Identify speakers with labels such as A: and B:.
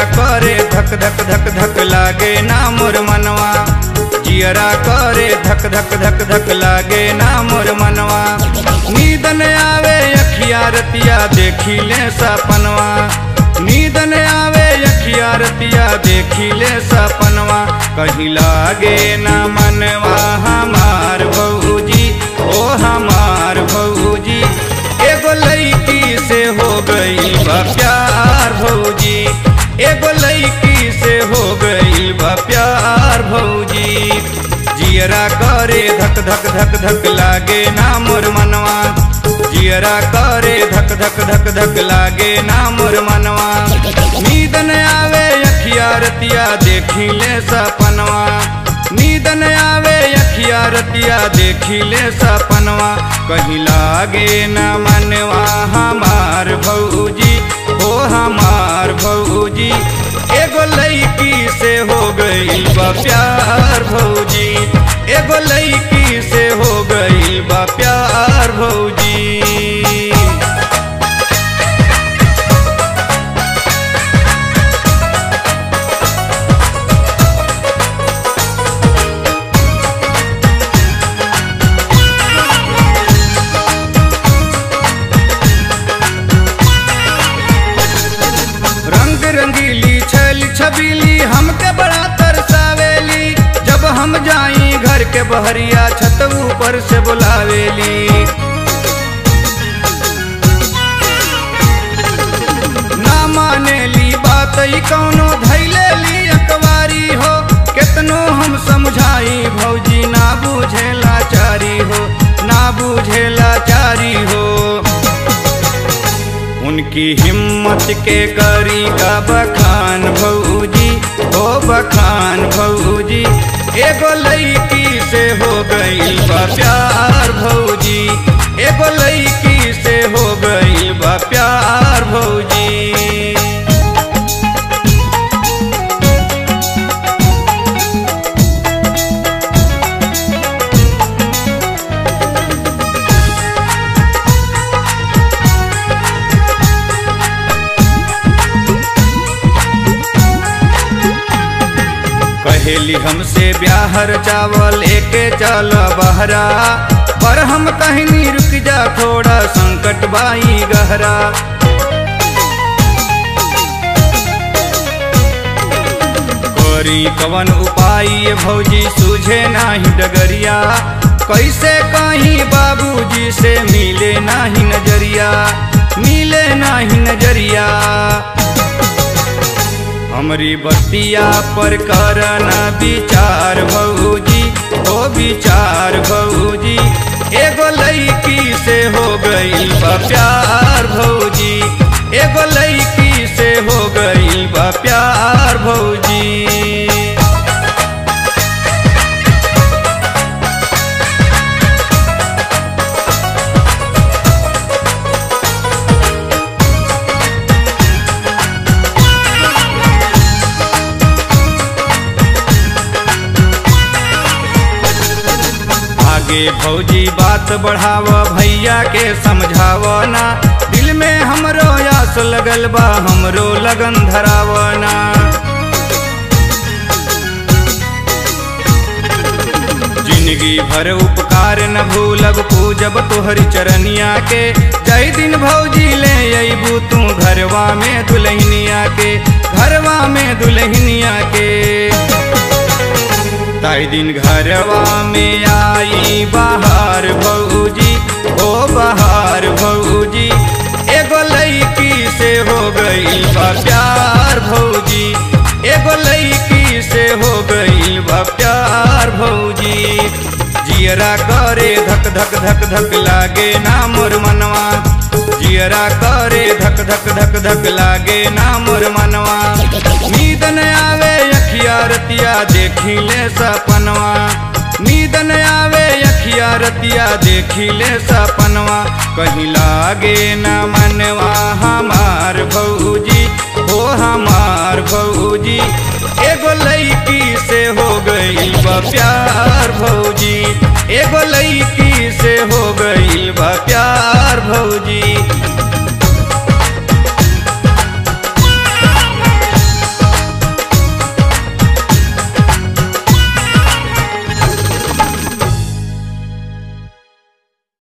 A: करे धक धक धक धक लागे ना मोर मनवा जियरा करे धक धक धक धक लागे ना मोर मनवा नींद न आवे अखिया रतिया देखी ले सपनवा नींद न आवे अखिया रतिया देखी ले सपनवा कहीं लागे ना मनवा हमार भौजी ओ हमार भौजी एगो लड़की से हो गई बा प्यार भौजी एगो लड़की से हो गई बा प्यार भौजी जियरा करे धक धक धक धक लागे ना मोर मनवा जियरा करे धक धक धक धक लागे ना मोर मनवा नींद न आवे अखिया रतिया देखी ले सपनवा नींद न आवे अखिया रतिया देखी ले सपनवा कहीं लागे न मनवा हमार भौजी हो हमार भौजी एगो लड़की से हो गई बा प्यार भौजी एगो लड़की से हो गई बा प्यार भौजी रंग रंगीली छल छबीली हमके बड़ा तरसावेली जब हम जाई घर के बहरिया छत ऊपर से बुलावेली ना मानेली बात ई कौनो धैले ली अकवारी हो केतनो हम समझाई भौजी ना बुझेला चारी हो ना बुझेला चारी हो उनकी हिम्मत के करी का बखान भौजी ओ बखान भौजी एगो लड़की से हो गई बा प्यार भौजी एगो लड़की से हो गई बा प्यार भौजी कहेली हमसे ब्याहर चावल एके चल बहरा पर हम कहनी रुक जा थोड़ा संकट बाई गहरा करी कवन उपाय ये भौजी सूझे नाही डगरिया कैसे कहीं बाबूजी से मिले नाही नजरिया मिले नाही नजरिया हमरी बतिया पर करना विचार भौजी ओ विचार भौजी एगो लड़की से हो गई बा प्यार भौजी एगो लड़की से हो गई बा प्यार भौजी आगे भौजी बात बढ़ाव भैया के समझाव ना दिल में हमरो आस लगल बा हमरो लगन धराव ना जिंदगी भर उपकार न भूलब पूजब तोहर चरनिया के जय दिन भौजी ले अबू तू घरवा में दुल्हनिया के घरवा में दुल्हनिया के ताई दिन घरवा में आई बाहर भौजी ओ बाहर भौजी एगो लड़की से हो गई बा प्यार भौजी एगो लड़की से हो गई बा प्यार भौजी जियरा करे धक धक धक धक लागे ना मोर मनवा जियरा करे धक धक धक धक लागे ना मोर मनवा नींद न आवे अखिया रतिया देखी ले सपनवा नींद न आवे अखिया रतिया देखी ले सपनवा कहीं लागे न मनवा हमार भौजी हो हमार भौजी एगो लड़की से हो गई बा प्यार भौजी एगो लड़की से हो गई बा प्यार भौजी